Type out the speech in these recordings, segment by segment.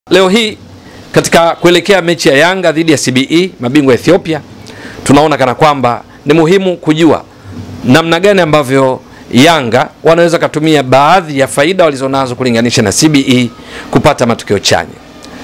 Leo hii katika kuelekea mechi ya Yanga dhidi ya CBE mabingwa Ethiopia, tunaona kana kwamba ni muhimu kujua namna gani ambavyo Yanga wanaweza kutumia baadhi ya faida walizonazo kulinganisha na CBE kupata matokeo chanya.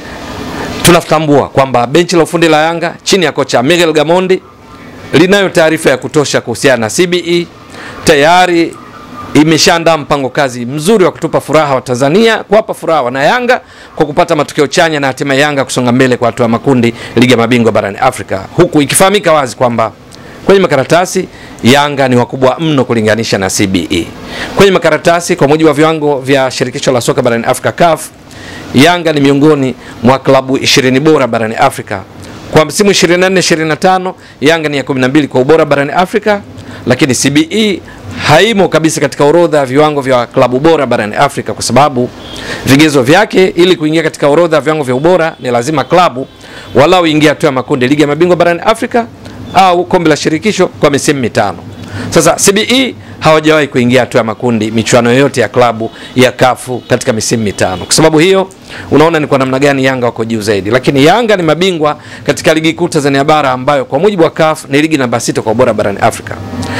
Tunatambua kwamba benchi la ufundi la Yanga chini ya kocha Miguel Gamondi linayo taarifa ya kutosha kuhusiana na CBE, tayari imeshaandaa mpango kazi mzuri wa kutupa furaha wa Tanzania, kuwapa furaha wana Yanga kwa kupata matokeo chanya na hatimaye Yanga kusonga mbele kwa hatua ya makundi ligi ya mabingwa barani Afrika, huku ikifahamika wazi kwamba kwenye makaratasi Yanga ni wakubwa mno kulinganisha na CBE. Kwenye makaratasi, kwa mujibu wa viwango vya shirikisho la soka barani Afrika CAF, Yanga ni miongoni mwa klabu 20 bora barani Afrika. Kwa msimu 24 25 Yanga ni ya 12 kwa ubora barani Afrika, lakini CBE haimo kabisa katika orodha ya viwango vya klabu bora barani Afrika kwa sababu vigezo vyake ili kuingia katika orodha ya viwango vya ubora ni lazima klabu walau ingia hatua ya makundi ligi ya mabingwa barani Afrika au kombe la shirikisho kwa misimu mitano. Sasa CBE hawajawahi kuingia hatua ya makundi michuano yoyote ya klabu ya kafu katika misimu mitano. Kwa sababu hiyo unaona ni kwa namna gani Yanga wako juu zaidi, lakini Yanga ni mabingwa katika ligi kuu Tanzania bara ambayo kwa mujibu wa CAF ni ligi namba sita kwa ubora barani Afrika.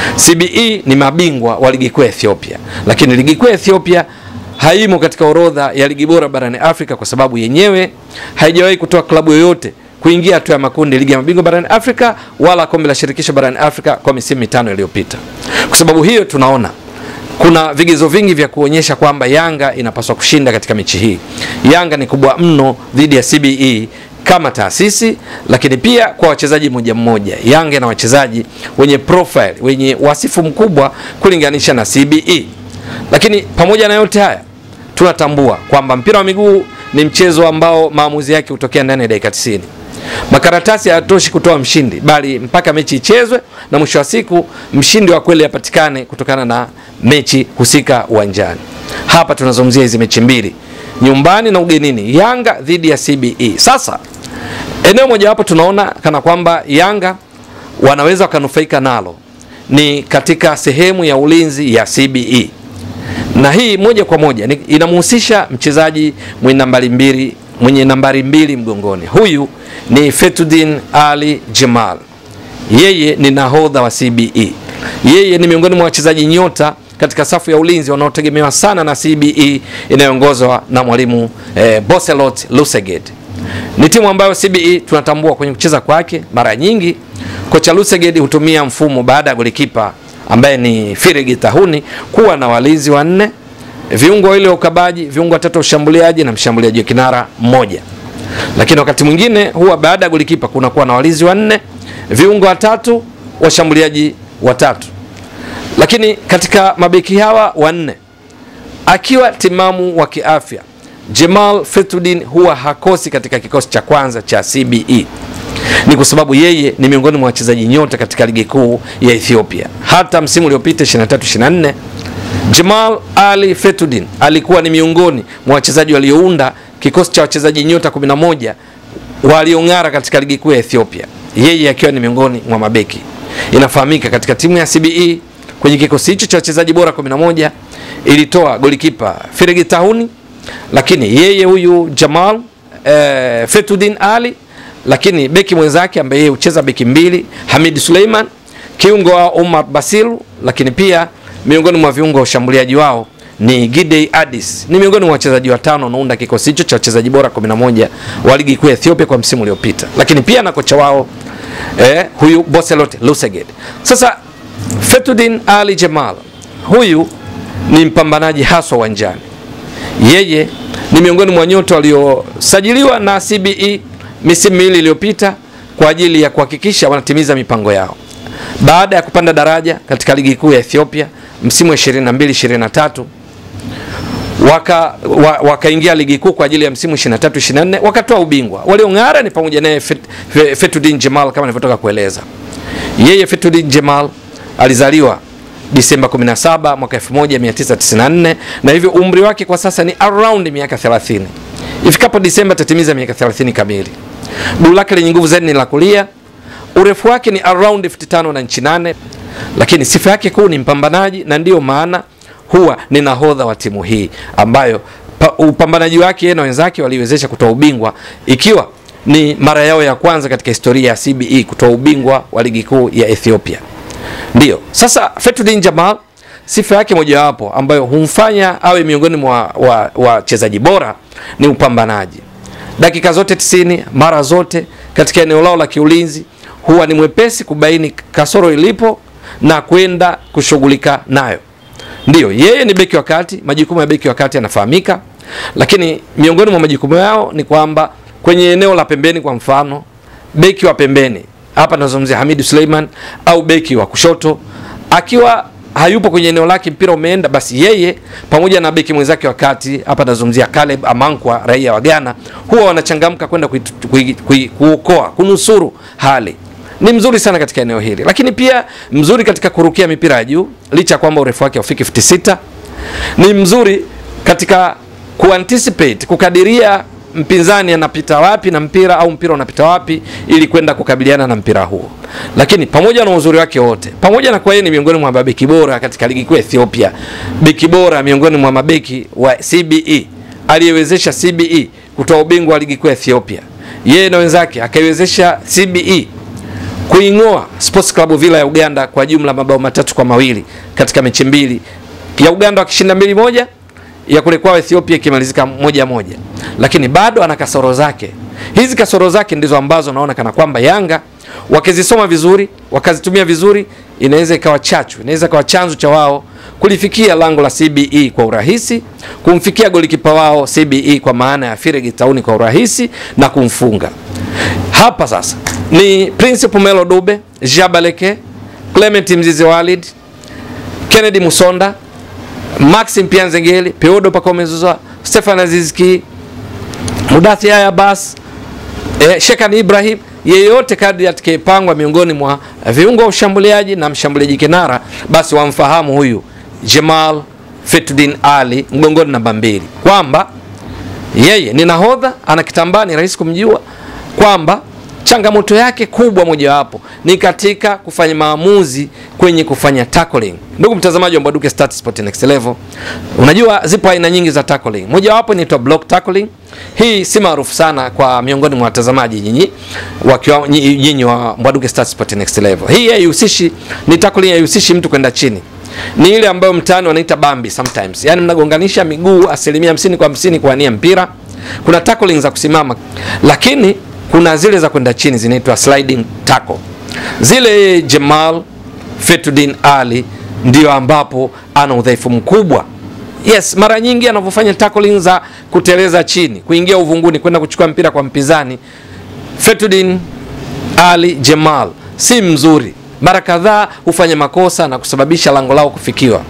CBE ni mabingwa wa ligi kuu ya Ethiopia, lakini ligi kuu ya Ethiopia haimo katika orodha ya ligi bora barani Afrika kwa sababu yenyewe haijawahi kutoa klabu yoyote kuingia hatua ya makundi ligi ya mabingwa barani Afrika wala kombe la shirikisho barani Afrika kwa misimu mitano iliyopita. Kwa sababu hiyo tunaona kuna vigezo vingi vya kuonyesha kwamba Yanga inapaswa kushinda katika mechi hii. Yanga ni kubwa mno dhidi ya CBE kama taasisi, lakini pia kwa wachezaji mmoja mmoja. Yanga na wachezaji wenye profile, wenye wasifu mkubwa kulinganisha na CBE. Lakini pamoja na yote haya, tunatambua kwamba mpira wa miguu ni mchezo ambao maamuzi yake hutokea ndani ya dakika 90. Makaratasi hayatoshi kutoa mshindi, bali mpaka mechi ichezwe na mwisho wa siku mshindi wa kweli apatikane kutokana na mechi husika uwanjani. Hapa tunazungumzia hizi mechi mbili, nyumbani na ugenini, Yanga dhidi ya CBE. Sasa eneo mojawapo tunaona kana kwamba Yanga wanaweza wakanufaika nalo ni katika sehemu ya ulinzi ya CBE, na hii moja kwa moja inamhusisha mchezaji mwenye nambari mbili mwenye nambari mbili mgongoni. Huyu ni Fetudin Ali Jamal, yeye ni nahodha wa CBE. Yeye ni miongoni mwa wachezaji nyota katika safu ya ulinzi wanaotegemewa sana na CBE inayoongozwa na mwalimu eh, Boselot Luseged. Ni timu ambayo CBE tunatambua kwenye kucheza kwake, mara nyingi kocha Luseged hutumia mfumo baada ya golikipa ambaye ni Firigi Tahuni kuwa na walinzi wanne viungo wawili wa ukabaji, viungo watatu wa ushambuliaji na mshambuliaji wa kinara mmoja. Lakini wakati mwingine huwa baada ya golikipa kunakuwa na walinzi wanne, viungo watatu, washambuliaji watatu. Lakini katika mabeki hawa wanne, akiwa timamu wa kiafya, Jamal Fetudin huwa hakosi katika kikosi cha kwanza cha CBE. Ni kwa sababu yeye ni miongoni mwa wachezaji nyota katika ligi kuu ya Ethiopia. Hata msimu uliopita 23 24 Jamal Ali Fetudin alikuwa ni miongoni mwa wachezaji waliounda kikosi cha wachezaji nyota 11 waliong'ara katika ligi kuu ya Ethiopia, yeye akiwa ni miongoni mwa mabeki. Inafahamika katika timu ya CBE kwenye kikosi hicho cha wachezaji bora 11 ilitoa golikipa Firigi Tahuni, lakini yeye huyu Jamal eh, Fetudin Ali, lakini beki mwenzake ambaye yeye hucheza beki mbili Hamid Suleiman, kiungo wa Omar Basiru, lakini pia miongoni mwa viungo wa ushambuliaji wao ni Gidey Addis. Ni miongoni mwa wachezaji watano wanaounda kikosi hicho cha wachezaji bora 11 wa ligi kuu ya Ethiopia kwa msimu uliopita, lakini pia na kocha wao eh, huyu Boselot Luseged. Sasa Fetudin Ali Jamal huyu ni mpambanaji haswa uwanjani. Yeye ni miongoni mwa nyota waliosajiliwa na CBE misimu miwili iliyopita kwa ajili ya kuhakikisha wanatimiza mipango yao baada ya kupanda daraja katika ligi kuu ya Ethiopia msimu wa 22 23 waka wakaingia ligi kuu kwa ajili ya msimu 23 24 wakatoa ubingwa. Waliong'ara ni pamoja naye Fet, Fetudin Jamal kama nilivyotoka kueleza. Yeye Fetudin Jamal alizaliwa Disemba 17 mwaka 1994 na hivyo umri wake kwa sasa ni around miaka 30. Ifikapo Disemba atatimiza miaka 30 kamili. Guu lake lenye nguvu zaidi ni la kulia urefu wake ni around 55 na inchi 8, lakini sifa yake kuu ni mpambanaji, na ndiyo maana huwa ni nahodha wa timu hii ambayo pa, upambanaji wake yeye na wenzake waliwezesha kutoa ubingwa ikiwa ni mara yao ya kwanza katika historia ya CBE kutoa ubingwa wa ligi kuu ya Ethiopia. Ndiyo sasa Fetudin Jamal sifa yake mojawapo ambayo humfanya awe miongoni mwa wachezaji wa bora ni upambanaji. Dakika zote 90 mara zote katika eneo lao la kiulinzi huwa ni mwepesi kubaini kasoro ilipo na kwenda kushughulika nayo. Ndiyo, yeye ni beki wa kati, majukumu ya beki wa kati yanafahamika, lakini miongoni mwa majukumu yao ni kwamba kwenye eneo la pembeni, kwa mfano beki wa pembeni, hapa nazungumzia Hamidu Suleiman au beki wa kushoto, akiwa hayupo kwenye eneo lake, mpira umeenda, basi yeye pamoja na beki mwenzake wa kati, hapa nazungumzia Caleb Amankwa, raia wa Ghana, huwa wanachangamka kwenda kuokoa, kunusuru hali ni mzuri sana katika eneo hili, lakini pia mzuri katika kurukia mipira ya juu, licha ya kwamba urefu wake haufiki 56. Ni mzuri katika kuanticipate, kukadiria mpinzani anapita wapi na mpira au mpira unapita wapi ili kwenda kukabiliana na mpira huo. Lakini pamoja na uzuri wake wote, pamoja na kwa yeye ni miongoni mwa mabeki bora katika ligi kuu ya Ethiopia, beki bora miongoni mwa mabeki wa CBE aliyewezesha CBE kutoa ubingwa wa ligi kuu ya Ethiopia, yeye na wenzake akaiwezesha CBE kuing'oa Sports Club Villa ya Uganda kwa jumla mabao matatu kwa mawili katika mechi mbili, ya Uganda wakishinda mbili moja, ya kule kwao Ethiopia ikimalizika moja moja, lakini bado ana kasoro zake. Hizi kasoro zake ndizo ambazo naona kana kwamba Yanga wakizisoma vizuri, wakazitumia vizuri, inaweza ikawa chachu, inaweza ikawa chanzo cha wao kulifikia lango la CBE kwa urahisi, kumfikia golikipa wao CBE kwa maana ya Firegi Tauni kwa urahisi na kumfunga. Hapa sasa ni Prince Melo Dube, Jabaleke, Clement Mzizi Walid, Kennedy Musonda, Maxim Pianzengeli, Peodo Pakomezuzwa, Stefan Azizki, Mudathi Haya Bas, eh, Shekan Ibrahim, yeyote kadri atakayepangwa miongoni mwa viungo wa ushambuliaji na mshambuliaji kinara, basi wamfahamu huyu Jamal Fetudin Ali mgongoni namba mbili, kwamba yeye ni nahodha, ana kitambaa, ni rahisi kumjua kwamba changamoto yake kubwa mojawapo ni katika kufanya maamuzi kwenye kufanya tackling. Ndugu mtazamaji wa Mbwaduke Stats Sport Next Level, unajua zipo aina nyingi za tackling. Mojawapo inaitwa block tackling. Hii si maarufu sana kwa miongoni mwa watazamaji nyinyi wakiwa nyinyi wa Mbwaduke Stats Sport Next Level. Hii haihusishi, ni tackling, haihusishi mtu kwenda chini ni ile ambayo mtaani wanaita bambi sometimes, yaani mnagonganisha miguu asilimia hamsini kwa hamsini kuania mpira. Kuna tackling za kusimama, lakini kuna zile za kwenda chini zinaitwa sliding tackle. Zile Jamal Fetudin Ali ndio ambapo ana udhaifu mkubwa. Yes, mara nyingi anavyofanya tackling za kuteleza chini, kuingia uvunguni, kwenda kuchukua mpira kwa mpinzani, Fetudin Ali Jamal si mzuri. Mara kadhaa hufanya makosa na kusababisha lango lao kufikiwa.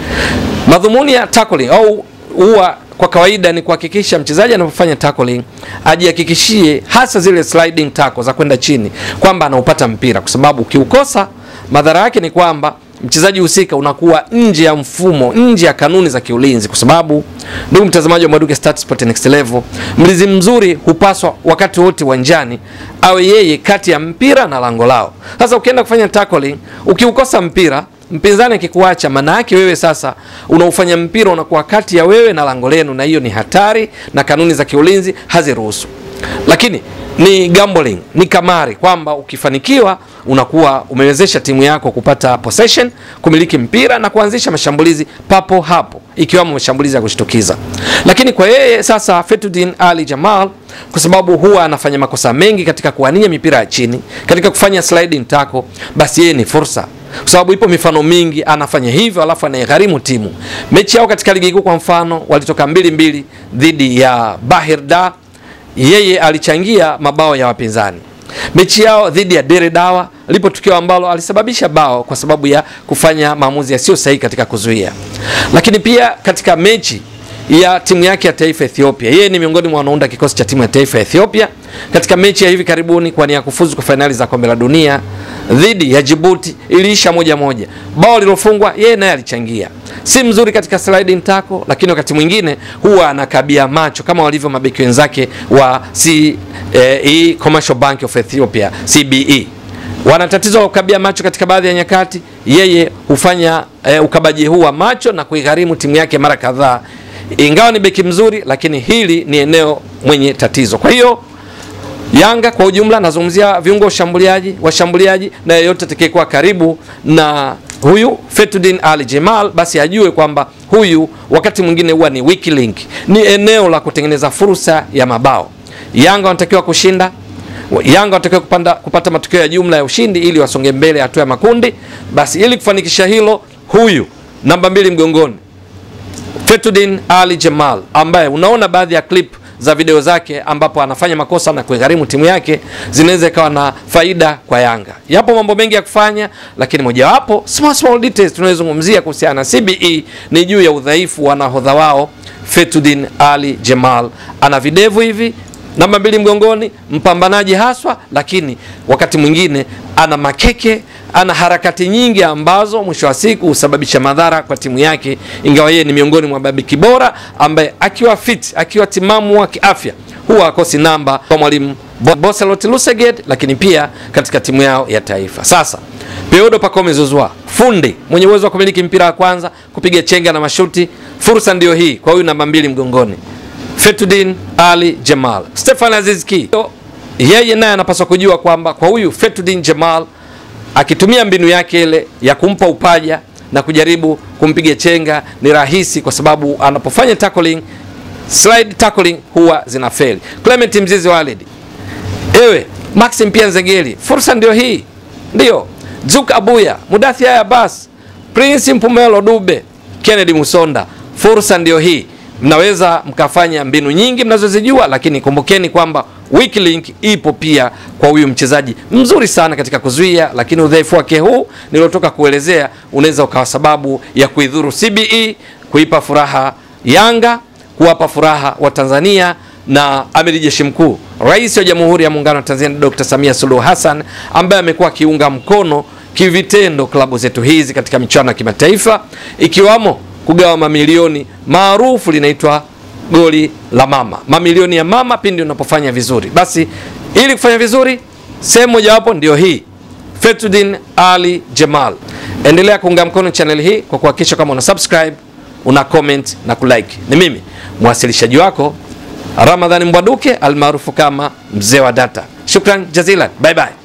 Madhumuni ya tackling au huwa kwa kawaida ni kuhakikisha mchezaji anapofanya tackling ajihakikishie hasa zile sliding tackle za kwenda chini kwamba anaupata mpira, kwa sababu ukiukosa madhara yake ni kwamba mchezaji husika unakuwa nje ya mfumo, nje ya kanuni za kiulinzi, kwa sababu ndugu mtazamaji wa Mbwaduke Stats Sport Next Level, mlinzi mzuri hupaswa wakati wote uwanjani awe yeye kati ya mpira na lango lao. Sasa ukienda kufanya tackling, ukiukosa mpira mpinzani akikuacha, maana yake wewe sasa unaufanya mpira unakuwa kati ya wewe na lango lenu, na hiyo ni hatari na kanuni za kiulinzi haziruhusu. Lakini ni gambling, ni kamari, kwamba ukifanikiwa unakuwa umewezesha timu yako kupata possession, kumiliki mpira na kuanzisha mashambulizi papo hapo, ikiwemo mashambulizi ya kushtukiza. Lakini kwa yeye sasa Fetudin Ali Jamal, kwa sababu huwa anafanya makosa mengi katika kuania mipira ya chini, katika kufanya sliding tackle, basi yeye ni fursa kwa sababu ipo mifano mingi anafanya hivyo, alafu anaigharimu timu. Mechi yao katika ligi kuu kwa mfano, walitoka mbili mbili dhidi ya Bahir Dar, yeye alichangia mabao ya wapinzani. Mechi yao dhidi ya Dere Dawa lipo tukio ambalo alisababisha bao kwa sababu ya kufanya maamuzi yasiyo sahihi katika kuzuia. Lakini pia katika mechi ya timu yake ya taifa Ethiopia, yeye ni miongoni mwa wanaunda kikosi cha timu ya taifa ya Ethiopia katika mechi ya hivi karibuni kwa nia kufuzu kwa fainali za kombe la dunia dhidi ya Djibouti iliisha moja moja. Bao lilofungwa yeye naye alichangia. Si mzuri katika sliding tackle, lakini wakati mwingine huwa anakabia macho kama walivyo mabeki wenzake wa CBE, Commercial Bank of Ethiopia CBE. Wana tatizo la kukabia macho katika baadhi ya nyakati. Yeye hufanya e, ukabaji huu wa macho na kuigharimu timu yake mara kadhaa ingawa ni beki mzuri, lakini hili ni eneo mwenye tatizo. Kwa hiyo Yanga kwa ujumla, nazungumzia viungo washambuliaji, washambuliaji na yeyote atakayekuwa karibu na huyu Fetudin Ali Jemal, basi ajue kwamba huyu wakati mwingine huwa ni weak link, ni eneo la kutengeneza fursa ya mabao. Yanga wanatakiwa kushinda, Yanga wanatakiwa kupanda, kupata matokeo ya jumla ya ushindi ili wasonge mbele hatua ya makundi. Basi ili kufanikisha hilo, huyu namba mbili mgongoni Fetudin Ali Jemal ambaye unaona baadhi ya clip za video zake ambapo anafanya makosa na kugharimu timu yake zinaweza ikawa na faida kwa Yanga. Yapo mambo mengi ya kufanya, lakini mojawapo small small details tunayozungumzia kuhusiana na CBE ni juu ya udhaifu wa nahodha wao Fetudin Ali Jemal. Ana videvu hivi, namba mbili mgongoni, mpambanaji haswa, lakini wakati mwingine ana makeke ana harakati nyingi ambazo mwisho wa siku husababisha madhara kwa timu yake, ingawa yeye ni miongoni mwa mabeki bora ambaye akiwa fit, akiwa timamu wa kiafya huwa akosi namba kwa mwalimu Boselot Luseged, lakini pia katika timu yao ya taifa. Sasa Peodo Pacome Zouzoua, fundi mwenye uwezo wa kumiliki mpira wa kwanza, kupiga chenga na mashuti, fursa ndiyo hii kwa huyu namba mbili mgongoni Fetudin Ali Jamal. Stefan Aziz Ki yeye naye anapaswa kujua kwamba kwa huyu Fetudin Jamal akitumia mbinu yake ile ya kumpa upaja na kujaribu kumpiga chenga ni rahisi, kwa sababu anapofanya tackling, slide tackling huwa zinafeli. Clement Mzizi Walid, ewe Maxim pia Nzengeli, fursa ndio hii, ndio Zuk Abuya, Mudathia Abbas, Prince Mpumelo Dube, Kennedy Musonda, fursa ndio hii. Mnaweza mkafanya mbinu nyingi mnazozijua, lakini kumbukeni kwamba weak link ipo pia kwa huyu mchezaji mzuri sana katika kuzuia, lakini udhaifu wake huu nilotoka kuelezea unaweza ukawa sababu ya kuidhuru CBE, kuipa furaha Yanga, kuwapa furaha wa Tanzania na amiri jeshi mkuu Rais wa Jamhuri ya Muungano wa Tanzania Dr. Samia Suluhu Hassan ambaye amekuwa akiunga mkono kivitendo klabu zetu hizi katika michuano ya kimataifa ikiwamo kugawa mamilioni maarufu linaitwa goli la mama, mamilioni ya mama pindi unapofanya vizuri. Basi ili kufanya vizuri, sehemu mojawapo ndio hii Fetudin Ali Jamal. Endelea kuunga mkono channel hii kwa kuhakikisha kama una subscribe, una comment na kulike. Ni mimi mwasilishaji wako Ramadhani Mbwaduke almaarufu kama mzee wa data. Shukran jazilan, bye bye.